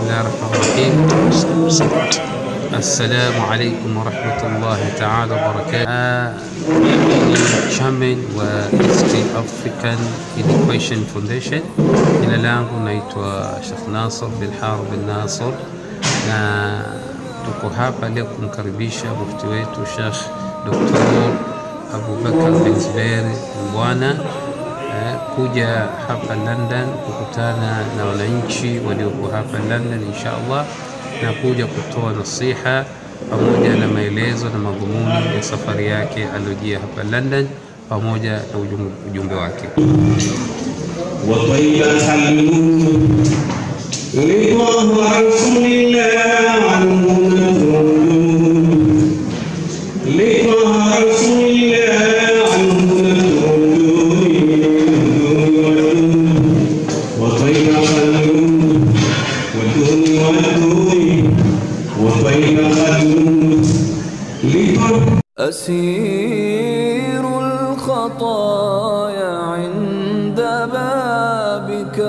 الله الرحمن الرحيم Assalamu alaikum warahmatullahi taala wabarakatuh. Mimi ni chairman wa East African Education Foundation. Jina langu naitwa Sheikh Nasr bin Harb bin Nasr, na tuko hapa leo kumkaribisha mufti wetu Sheikh Dr. Abubakar bin Zubair Mbwana eh, kuja hapa London kukutana na wananchi walioko hapa London insha Allah na kuja kutoa nasiha pamoja na maelezo na madhumuni ya safari yake aliyojia hapa London pamoja na ujumbe, ujumbe wake. وطيبة الموت رضاه رسول الله عنه نتردد لقاه رسول الله عنه نتردد وطيبة الموت والدون والدون وطيبة الموت لقاه أسير الخطايا عند بابك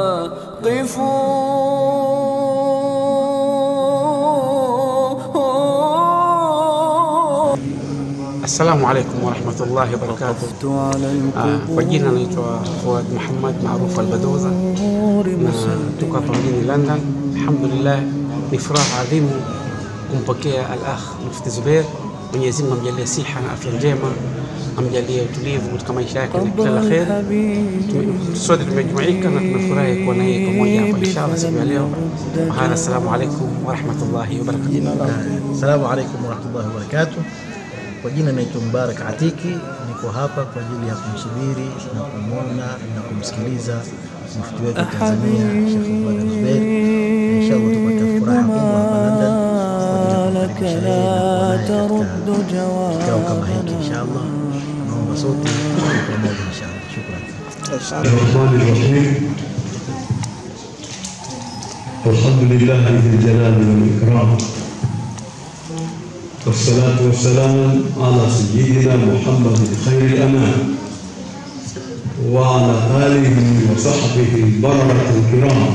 واقفوا Assalamu alaikum warahmatullahi wabarakatuh. وقفت على Ah, Kwa jina naitwa Fuad Muhammad maarufu Albadoza القبور na tuko hapa mjini London. Alhamdulillah, ni furaha adhimu kumpokea al-akh Mufti Zubair. Mwenyezi Mungu amjalie siha na afya njema, amjalie utulivu katika maisha yake na kila la kheri. Tume- Sote tumejumuika na tunafurahi kuwa naye pamoja hapa inshallah siku ya leo. Wahada, assalamu alaikum warahmatullahi wabarakatuh. Assalamu alaikum warahmatullahi wabarakatuh. Kwa jina naitwa Mubarak Atiki, niko hapa kwa ajili ya kumsubiri na kumwona na kumsikiliza mufti wetu wa Tanzania Sheikh Abubakar Zubeir. Na Inshallah tupata furaha kubwa hapa London kwa ajili ya ما kumkaribisha yeye na kuwa naye لا ترد katika kikao kama hiki جوابا inshallah. Naomba sote tuwe pamoja inshallah. Shukran. الرحمن الرحيم الحمد لله ذي الجلال والإكرام والصلاة والسلام على سيدنا محمد خير الأنام وعلى آله وصحبه البررة الكرام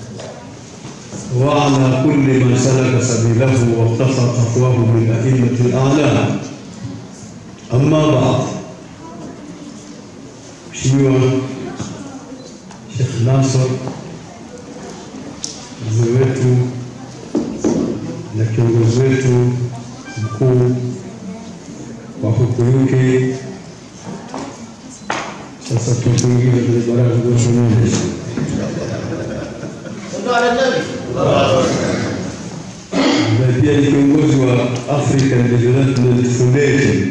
وعلى كل من سلك سبيله واقتفى خطواه من أئمة الأعلام أما بعد Mheshimiwa Sheikh Nasr mzee wetu na kiongozi wetu mkuu wa huku UK, sasa tukuingia kwenye baraza la usimamizi. Na pia ni kiongozi wa African Development Foundation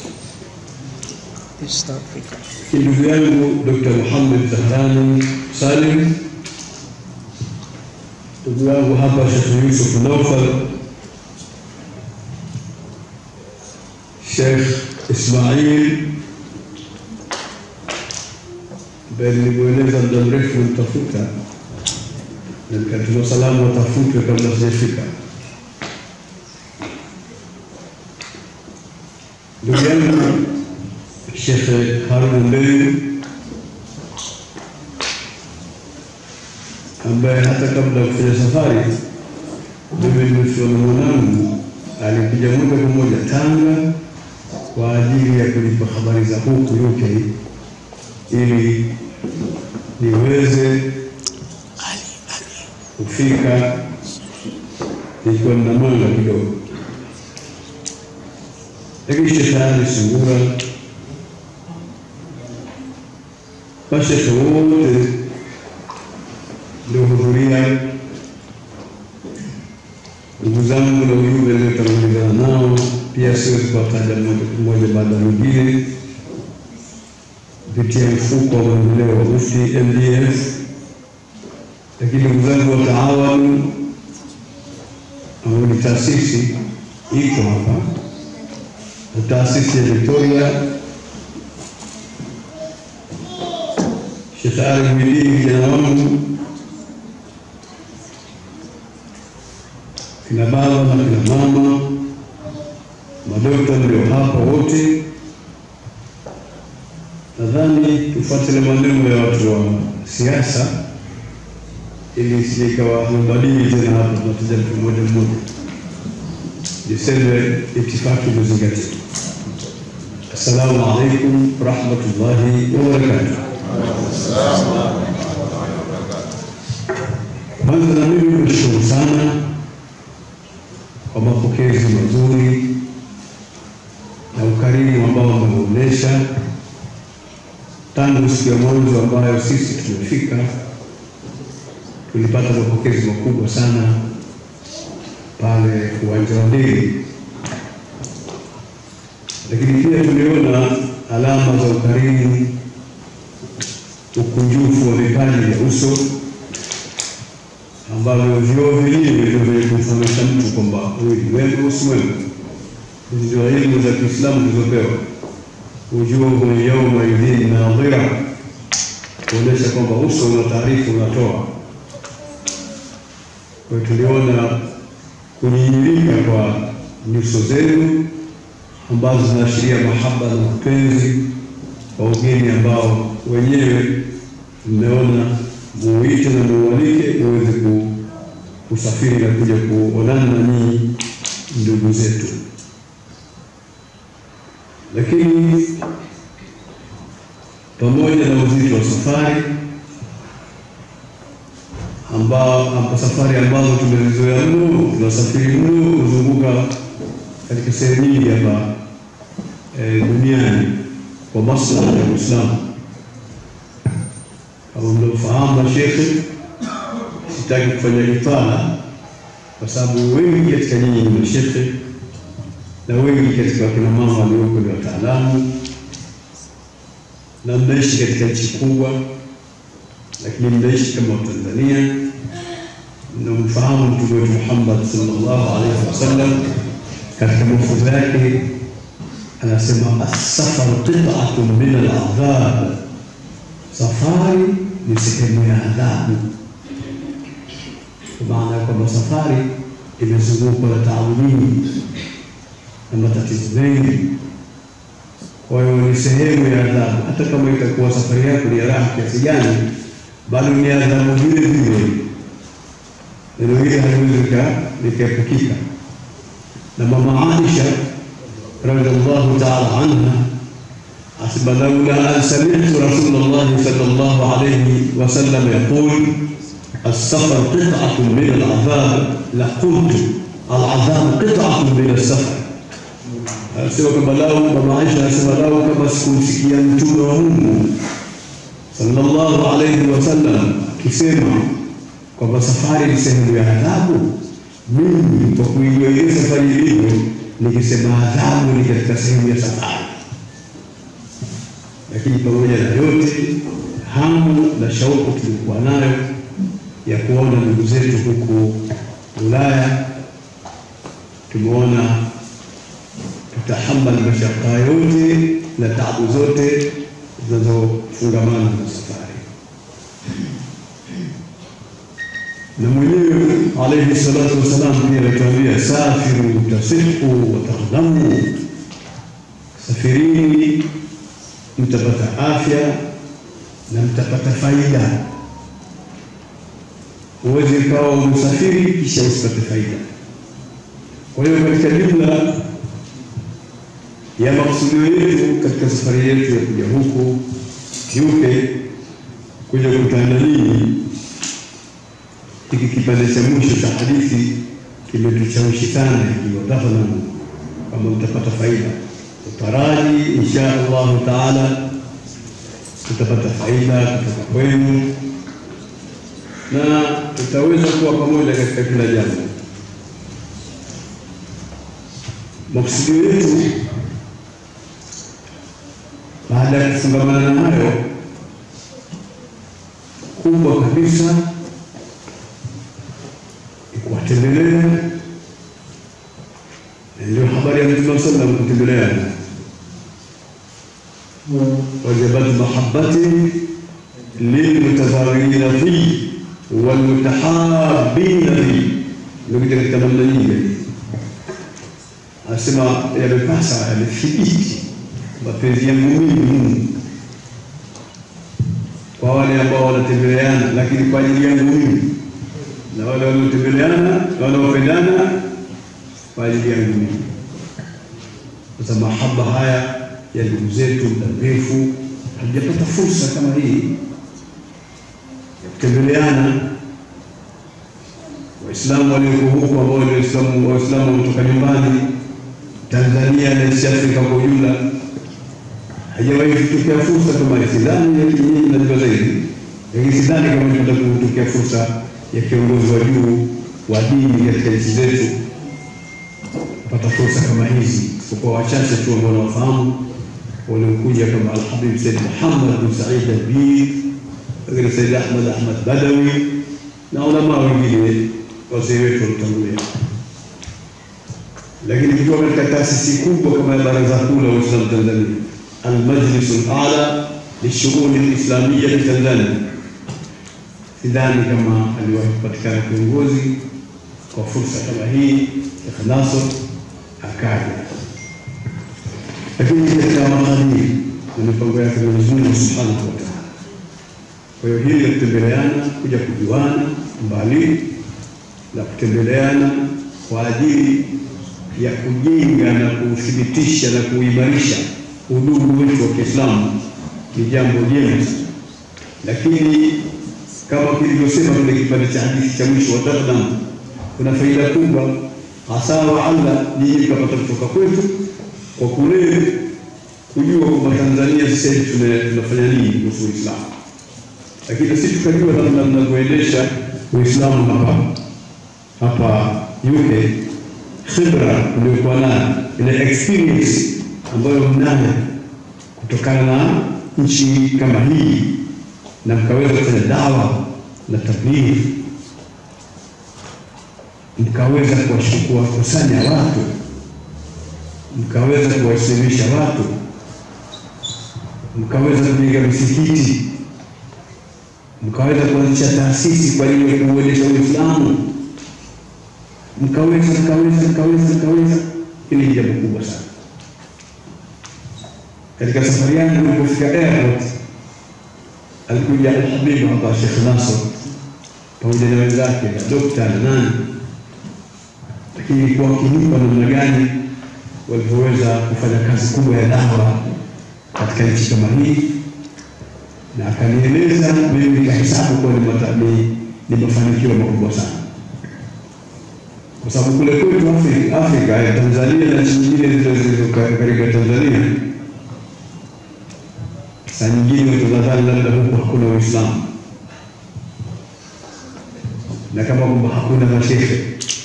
ndugu yangu Dr. Muhammad Zahrani Salim, ndugu yangu hapa Sheikh Yusuf Naufal, Sheikh Ismail ambaye nilimweleza muda mrefu mtafuta na nikatuma salamu watafutwe kabla sijafika. Ndugu yangu Sheikh Harun Mbeyu ambaye hata kabla ya kufanya safari mimi nimefiwa na mwanangu alikuja moja kwa moja Tanga kwa ajili ya kunipa habari za huku UK ili niweze kufika nikiwa nina mwanga kidogo, lakini Sheikh Ali Sungura mashekhe wote niliohudhuria, ndugu zangu na ujumbe niliotangulizana nao, pia siwezi kuwataja mmoja mmoja baada ya mwingine, kupitia mfuko wa maendeleo wa Mufti MDF, lakini ndugu zangu wa Taawanu ambao ni taasisi iko hapa na taasisi ya Victoria Sheikh Ali Bidii kijana wangu, kina baba na kina mama, madokta ndio hapa wote. Nadhani tufuatile maneno ya watu wa siasa ili isije ikawa mbadili tena hapa, tunataja mtu mmoja mmoja. Niseme itifaki imezingatiwa. Assalamu alaikum warahmatullahi wabarakatuh. Kwanza na mimi nashukuru sana kwa mapokezi mazuri na ukarimu ambao mmeuonyesha tangu siku ya mwanzo ambayo sisi tumefika, tulipata mapokezi makubwa sana pale uwanja wa ndege, lakini pia tuliona alama za ukarimu, ukunjufu wa vipaji vya uso ambavyo vyoo vyenyewe ndio vyenye kumfahamisha mtu kwamba huyu ni mwema au si mwema. Hizi ndio elimu za Kiislamu zilizopewa wujuhu yauma idhin nadhira, kuonyesha kwamba uso una taarifa unatoa. Kwa hiyo tuliona kunyinyirika kwa nyuso zenu ambazo zinaashiria mahaba na mapenzi kwa ugeni ambao wenyewe mmeona muite na mualike muweze ku- kusafiri na kuja kuonana na nyinyi ndugu zetu lakini pamoja na uzito wa safari ambao amba safari ambazo tumezizoea mno, tunasafiri mno kuzunguka katika sehemu nyingi hapa e, duniani kwa maslahi ya Uislamu. Kama mnavyofahamu mashekhe, sitaki kufanya itala kwa sababu wengi katika nyinyi ni mashekhe na wengi katika wakina mama walioko ni wataalamu na mnaishi katika nchi kubwa, lakini mnaishi kama Watanzania. Mnamfahamu Mtume wetu Muhammad sallallahu alaihi wasallam katika mafunzo yake anasema, assafaru qit'atun min al-adhab, safari ni sehemu ya adhabu, kwa maana ya kwamba safari imezungukwa na taabu nyingi na matatizo mengi. Kwa hiyo ni sehemu ya adhabu, hata kama itakuwa safari yako ni ya raha kiasi gani, bado ni adhabu vile vile. Neno hili haliwezi lika- likaepukika. Na mama Aisha radhiallahu taala anha asema, laula an sami'tu rasulallahi sallallahu alayhi wasallam yaqul السفر قطعة من العذاب لقلت العذاب قطعة من السفر anasema kwamba lau mama Aisha anasema lau kama sikumsikia mtume wa Mungu sallallahu alayhi wasallam akisema kwamba safari ni sehemu ya adhabu, mimi kwa kuijua ile safari ilivyo, nikisema adhabu ni katika sehemu ya safari. Lakini pamoja na yote, hamu na shauku tulikuwa nayo ya kuona ndugu zetu huku Ulaya, tumeona tutahamali mashaka yote na taabu zote zinazofungamana na safari. Na mwenyewe alayhi salatu wassalam pia alituambia, safiru tasihu wataghlamu, safirini mtapata afya na mtapata faida. Huwezi ukawa umesafiri kisha usipate faida. Kwa hiyo katika jumla ya makusudio yetu katika safari yetu ya kuja huku UK kuja kukutana na ninyi, hiki kipande cha mwisho cha hadithi kimetushawishi sana, ikiwa tafadhali, kama mtapata faida, utaraji insha Allahu taala tutapata faida kutoka kwenu na tutaweza kuwa pamoja katika kila jambo. Makusudio yetu baada ya kufungamana nayo kubwa kabisa ni kuwatembelea, na ndio habari ya Mtume sallam kutembeleana, wajabat mahabbati lilmutazawirina fi walmutahabina fi, ndio katika namna nyingi anasema yamepasa yamethibiti mapenzi yangu mimi Mungu kwa wale ambao wanatembeleana, lakini kwa ajili yangu mimi na wale wanaotembeleana wanaopendana kwa ajili yangu mimi. Sasa mahaba haya ya ndugu zetu muda mrefu hatujapata fursa kama hii ya kutembeleana. Waislamu walioko huku ambao ni Waislamu Waislamu kutoka nyumbani Tanzania na East Africa kwa ujumla, haijawahi kutokea fursa kama hii. Sidhani nyinyi mnajua zaidi, lakini sidhani kama itapata kutokea fursa ya kiongozi wa juu wa dini katika nchi zetu kupata fursa kama hizi, isipokuwa wachache tu ambao wanawafahamu waliokuja kama Alhabib Said Muhammad bin Said Albir, lakini Said Ahmad Ahmad Badawi na ulama wengine wazee wetu walitangulia. Lakini tukiwa katika taasisi kubwa kama ya Baraza Kuu la Waislamu Tanzania, Almajlisu Ala lishughuli lislamia Tanzania, sidhani kama aliwahi kupatikana kiongozi kwa fursa kama hii Sheikh Nasr akaja, lakini katika makadiri na mipango yake Mwenyezi Mungu Subhanahu wa Ta'ala. Kwa hiyo hili la kutembeleana, kuja kujuana mbali la kutembeleana kwa ajili ya kujenga na kuthibitisha na kuimarisha udugu wetu wa Kiislamu ni jambo jema, lakini kama kilivyosema kile kipande cha hadithi cha mwisho wa taqdam, kuna faida kubwa hasa waala nyinyi mkapata kutoka kwetu kwa kule kujua kwamba Tanzania sasa hivi tunafanya nini kuhusu Uislamu, lakini sisi tukajua namna mnavyoendesha Uislamu hapa hapa UK, khibra uliokuwa nayo, ile experience ambayo mnayo kutokana na nchi kama hii, na mkaweza kufanya dawa na tablighi, mkaweza kuwakusanya watu, mkaweza kuwasilimisha watu, mkaweza kujenga misikiti, mkaweza kuanzisha taasisi kwa ajili ya kuuendesha Uislamu mkaweza mkaweza mkaweza mkaweza. Hili ni jambo kubwa sana. Katika safari yangu nilipofika airport, alikuja Alhabibu hapa Sheikh Nasr pamoja na wenzake na dokta na nani, lakini ilikuwa wakinipa namna gani walivyoweza kufanya kazi kubwa ya dawa katika nchi kama hii, na akanieleza mimi nikahesabu kuwa ni mafanikio makubwa sana kwa sababu kule kwetu Afrika, Afrika ya Tanzania na nchi nyingine zile zilizo karibu ya Tanzania, saa nyingine tunadhani labda huku hakuna Uislamu na kama kwamba hakuna mashehe,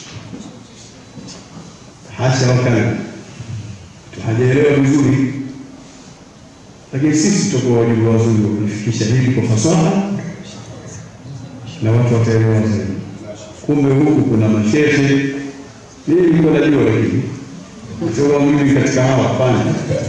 hasha wakala, hajaelewa vizuri, lakini sisi tutakuwa wajumbe wazuri wa kulifikisha hili kwa fasaha na watu wataelewa zaidi. Kumbe huku kuna mashehe, mimi nilikuwa najua, lakini sio mimi katika hawa, hapana.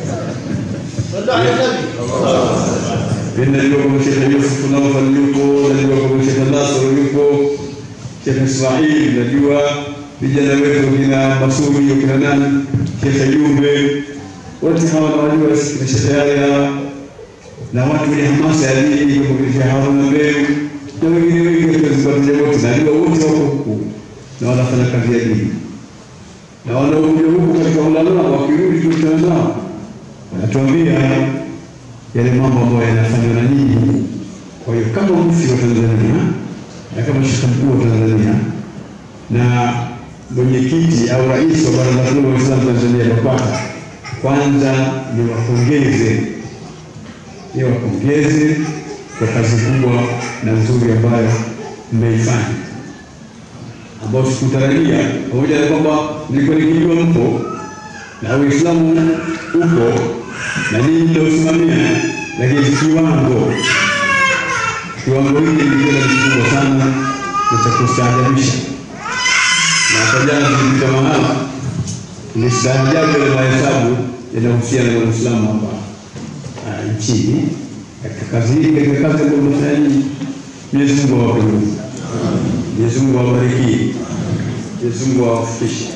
Mimi najua kwamba Shekhe Yusuf Nawfal yupo, najua kwamba Shekhe Nasr yupo, Shekhe Ismail, najua vijana wetu kina Masudi kina nani, Shekhe Jumbe, wote hawa nawajua, kina Shekhe Yahya na watu wenye hamasa ya dini kama Shekhe Haruna Mbeu na wengine wengi katika Zanzibar wote najua wote wako huku na wanafanya kazi ya dini, na wanaokuja huku katika ulama, wakirudi tukutana nao wanatuambia yale mambo ambayo yanafanywa na nyinyi. Kwa hiyo kama mufti wa Tanzania na kama shekhe mkuu wa Tanzania na mwenyekiti au rais wa Baraza Kuu la Waislamu Tanzania BAKWATA, kwanza niwapongeze niwapongeze kwa kazi kubwa na nzuri ambayo mmeifanya, ambayo sikutarajia, pamoja na kwamba nilikuwa nikijua mpo na Uislamu upo na ninyi mnaosimamia, lakini kiwango kiwango hiki nilikiona ni kikubwa sana na cha kustaajabisha. Na hata jana tulipita mahala nilistaajabu yale mahesabu yanahusiana na Uislamu hapa nchini katika kazi hii, katika kazi ambayo mnafanya nyinyi. Mwenyezi Mungu awape nguvu, Mwenyezi Mungu awabariki, Mwenyezi Mungu awafikishe.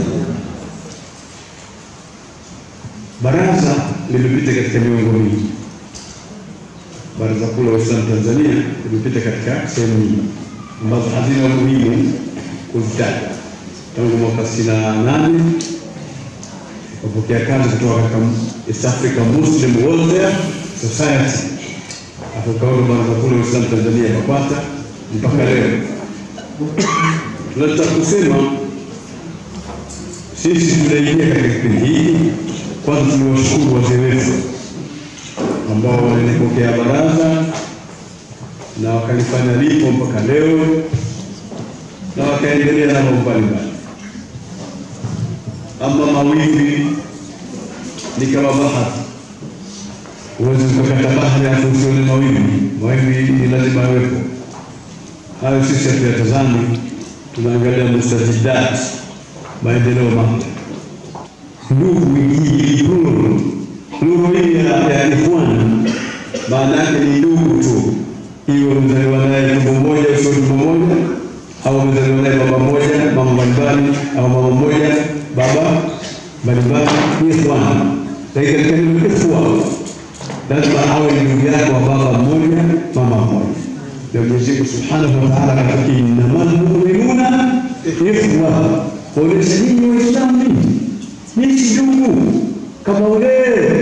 Baraza limepita katika miongo mingi. Baraza Kuu la Waislamu Tanzania limepita katika sehemu nyingi, ambazo hazina umuhimu kuzitaja. Tangu mwaka sitini na nane kapokea kazi kutoka katika East Africa Muslim Welfare Society, akaona baraza kuu la Uislamu Tanzania BAKWATA mpaka leo. Tunataka kusema sisi tunaingia katika kipindi hiki, kwanza tuliwashukuru wazee wetu ambao walipokea baraza na wakalifanya lipo mpaka leo na wakaendelea na mambo mbalimbali. Ama mawimbi ni kama bahari, huwezi ukakata bahari alafu usione mawimbi. Mawimbi ni lazima yawepo. Hayo sisi hatuyatazami, tunaangalia mustajidat, maendeleo mapya. Ndugu hii nuru, nuru hii ya ya ikhwan, maana yake ni ndugu tu, iwe umezaliwa naye tumbo moja, sio tumbo moja, au umezaliwa naye baba moja, mama mbalimbali, au mama moja, baba mbalimbali, ni ikhwan. Lakini katika neno ikhwa lazima awe ni ndugu yako wa baba mmoja, mama mmoja. Ndio Mwenyezi Mungu Subhanahu wa Ta'ala katika innamal mu'minuna ikhwa, kuonesha nyinyi Waislamu nini nyinyi si ndugu kama ule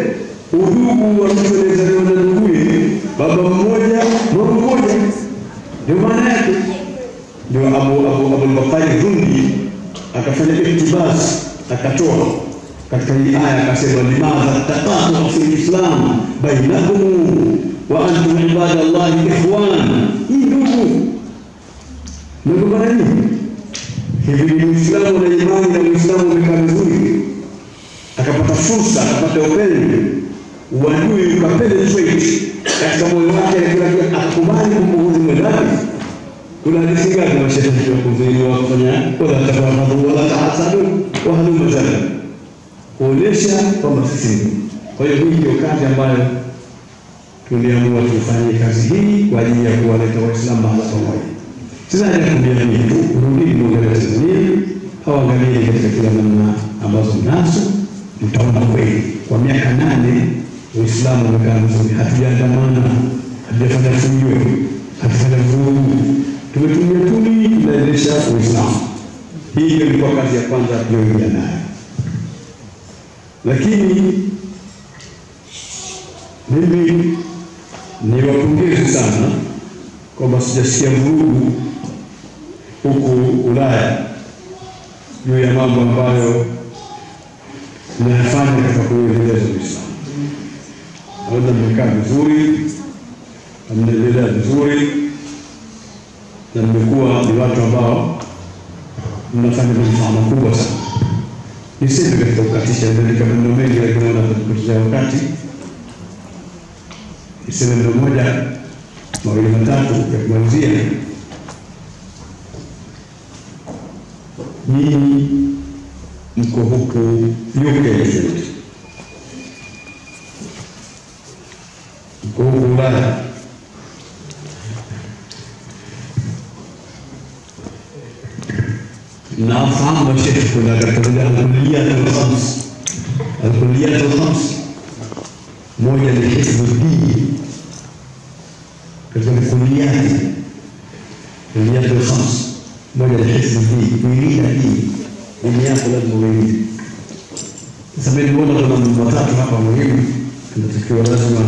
udugu wa mtu aliyezaliwa na nduguye baba mmoja mama mmoja, ndio maana yake. Ndio Abu Abu Abu Bakari Dhundi akafanya iktibas, akatoa katika hii aya akasema, limadha taqatu fi lislam bainakum wa antum ibadallahi ikhwan, hii ndugu ndugu mara nyingi hivi ni Muislamu na imani na Muislamu umekaa vizuri, akapata fursa, akapata upendo, uadui ukapenetrate katika moyo wake, na kila kitu akakubali kumbuguzi mwenzake. Kuna hadithi ngapi mashetani kuzuiliwa kufanya wala tabaghadhu wala tahasadu wa halumma jara, kuonesha kwamba sisi ni. Kwa hiyo hii ndio kazi ambayo tuliamua tufanye kazi hii kwa ajili ya kuwaleta Waislamu mahala pamoja. Sasa nakwambia nini tu, rudini muangalie Tanzania au angalieni katika kila namna ambazo mnazo, mtaona kweli kwa miaka nane Uislamu umekaa vizuri, hatujaandamana, hatujafanya fujo, hatufanya vurugu, tumetumia tuli, tunaendesha Uislamu. Hii ndio ilikuwa kazi ya kwanza tuliyoingia nayo, lakini mimi niwapongeze sana kwamba sijasikia vurugu huku Ulaya juu ya mambo ambayo mnayafanya katika kuendeleza Uislamu. Naona mmekaa vizuri na mnaendelea vizuri na mmekuwa ni watu ambao mnafanya manufaa makubwa sana. Niseme katika kukatisha, nimeandika maneno mengi, lakini naona kupotezea wakati. Niseme neno moja mawili matatu ya kumalizia. Nyinyi mko huku UK Street, mko huku Ulaya, nafahamu mashehe, kuna katika alkuliyat alkhams, alkuliyat alkhams, moja ni hifdhu dini katika kuliyati kuliyati alkhams, moja ni hifdhu dini, kuilinda dini. Dini yako lazima uilinde. Sasa mimi nimeona kuna mambo matatu hapa muhimu, tunatakiwa lazima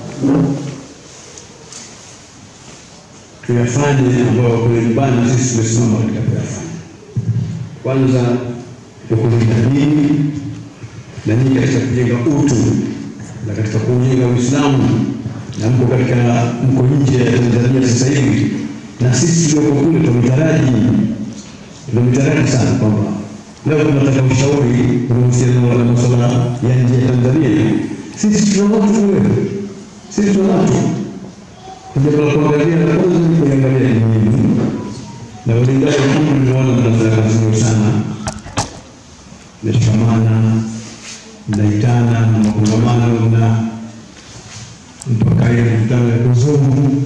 tuyafanye, ambayo kule nyumbani sisi tumesimama katika kuyafanya. Kwanza ni kulinda dini na nyinyi katika kujenga utu na katika kujenga Uislamu na mko katika mko nje ya Tanzania sasa hivi, na sisi tulioko kule tumetaraji tumetaraji sana kwamba leo tunataka ushauri kuhusiana na masuala ya nje ya Tanzania. Sisi tuna watu kule, sisi tuna watu kuja kwa kuangalia, na kwanza ni kuangalia dini na walindaji kuu, nimeona mnafanya kazi nzuri sana, mnashikamana, mnaitana, na makongamano na mpaka ile mkutano ya kuzungu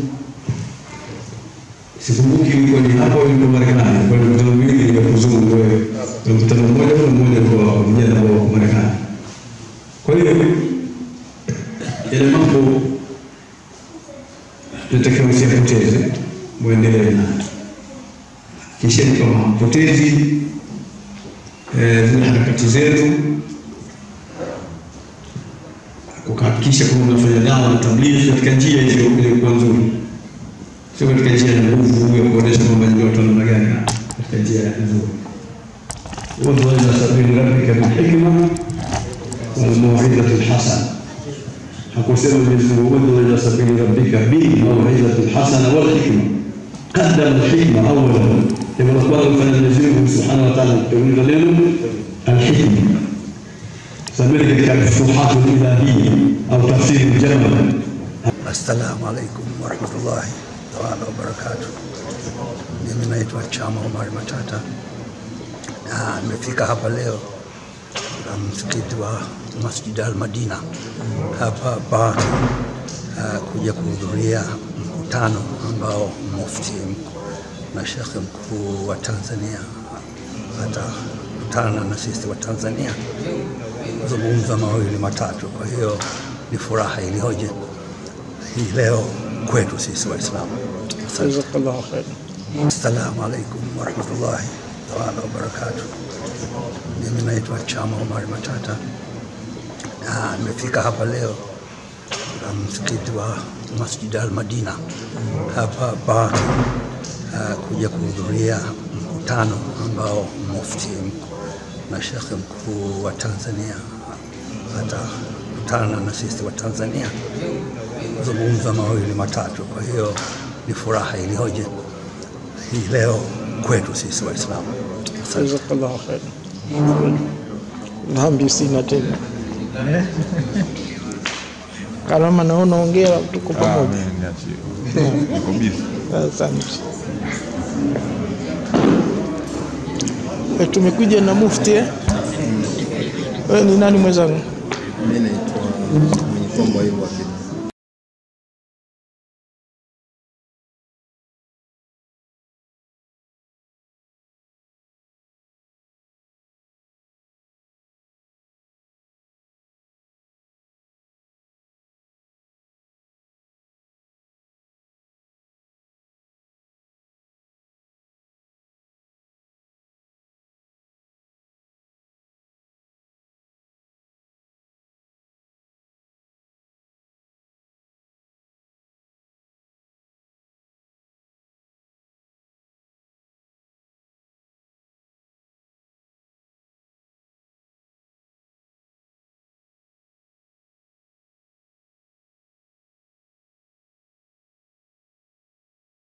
sikumbuki ilikuwa ni hapa au ilikuwa Marekani, kwa mikutano miwili ya kuzungu, wewe mkutano mmoja au mmoja kwa vijana wa Marekani. Kwa hiyo yale mambo tunatakiwa msiyapoteze, muendelee nayo. hatupotezi eh, zile harakati zetu kuhakikisha kwamba unafanya dawa na tablighi katika njia hiyo iliyokuwa nzuri, sio katika njia ya nguvu ya kuonesha kwamba ndio watu namna gani, katika njia nzuri. ud'u ila sabili rabbika bilhikma walmauidhati lhasana. Hakusema Mwenyezi Mungu ud'u ila sabili rabbika bilmauidhati lhasana walhikma, qaddama alhikma awalan. Jambo la kwanza kufanya Mwenyezi Mungu subhanahu wa ta'ala kutanguliza neno alhikma سميت كالفتوحات الإلهية أو تفسير الجمل Assalamu alaikum warahmatullahi taala wabarakatu. Mimi naitwa Chama Omari Matata na nimefika hapa leo na msikiti wa Masjid Al Madina hapa Baki uh, kuja kuhudhuria mkutano ambao mufti na shekhe mkuu wa Tanzania atakutana na sisi wa Tanzania kuzungumza mawili matatu. Kwa hiyo ni furaha iliyoje hii leo kwetu sisi Waislamu. Asante. Jazakallahu khairan. Assalamu alaikum warahmatullahi taala wabarakatu. Mimi naitwa Chama Omari Matata na nimefika hapa leo na msikiti wa Masjid Al Madina hapa Baki uh, kuja kuhudhuria mkutano ambao mufti na shekhe mkuu wa Tanzania atakutana na sisi wa Tanzania kuzungumza mawili matatu. Kwa hiyo ni furaha iliyoje hii leo kwetu sisi Waislamu. Asante. Jazakallahu khairan. Dhambi sina tena. Karama naona ongea tuko pamoja. Asante. Eh, Tumekuja na mufti eh? Wewe ni nani mwenzangu? Mimi naitwa Mwenye Kombo Ayubu Abid.